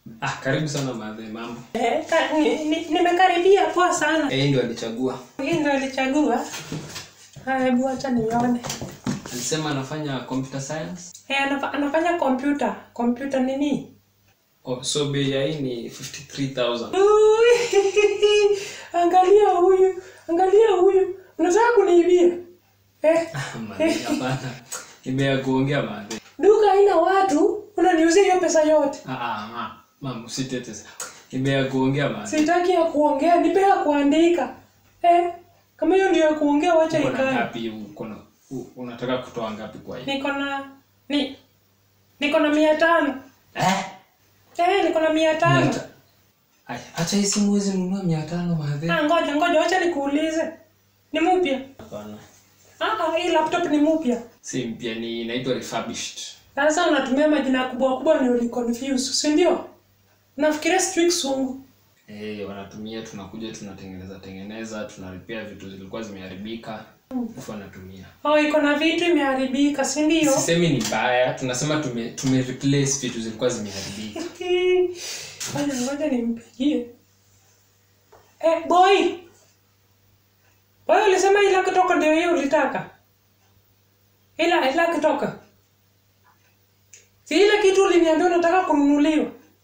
Ah, karibu sana madhe, mambo. Eh, ka- ni- ni- nimekaribia poa sana. Yeye ndio alichagua. Hii ndio alichagua. Haya, hebu acha nione. Alisema anafanya computer science. Eh, anafa- anafanya kompyuta. Kompyuta nini? Oh, so bei ya hii ni 53000. Ui, Angalia huyu, angalia huyu. Unataka kuniibia? Eh, Madhe, hapana. Nimea kuongea madhe. duka haina watu, unaniuzia hiyo pesa yote. Ah ah, ah. Mama, usitete sana. Nimea kuongea madhe. Sitaki ya kuongea, nipe ya kuandika. Eh, kama hiyo ndio ya kuongea, wacha Uko na ikae. ngapi? Uko na u- unataka kutoa ngapi kwa hii? Niko na ni niko na mia tano. Eh? Eh, niko na mia tano. Mia ta- Aya, acha hii simu hizi nunua 500 madhe. Ah, ngoja ngoja, wacha nikuulize. Ni mpya? Hapana. Ah, hii laptop ni mpya. Si mpya ni inaitwa refurbished. Sasa unatumia majina kubwa kubwa ndio ni confuse, si ndio? Nafikiria sijui kisungu. Eh, wanatumia tunakuja tunatengeneza tengeneza, tunaripia vitu zilikuwa zimeharibika. Alafu wanatumia. Oh, iko na vitu imeharibika, si ndio? Sisemi ni mbaya, tunasema tume tume replace vitu zilikuwa zimeharibika. Ngoja ngoja nimpigie. Eh, boy. Boy, ulisema ila kutoka ndio hiyo ulitaka. Ila ila kutoka. Si ile kitu uliniambia unataka kununuliwa.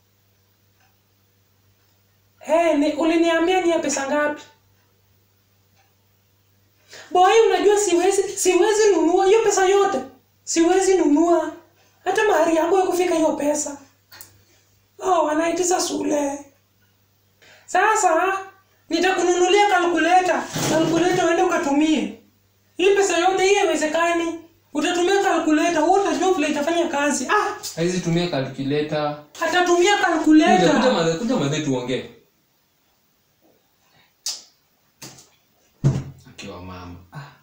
Eh, ni uliniambia ni ya pesa ngapi? Boy, unajua siwezi siwezi nunua hiyo pesa yote. Siwezi nunua hata mahari yangu ya kufika hiyo pesa. Oh, wanaitisa Sule. Sasa nitakununulia kalkuleta. Kalkuleta uende ukatumie. Hii pesa yote hii haiwezekani. Utatumia kalkuleta, wewe utajua vile itafanya kazi. Ah, Haizi tumia calculator. atatumia Kuja kuja kalkuleta. madhe, kuja madhe tuongee. Akiwa mama. Ah,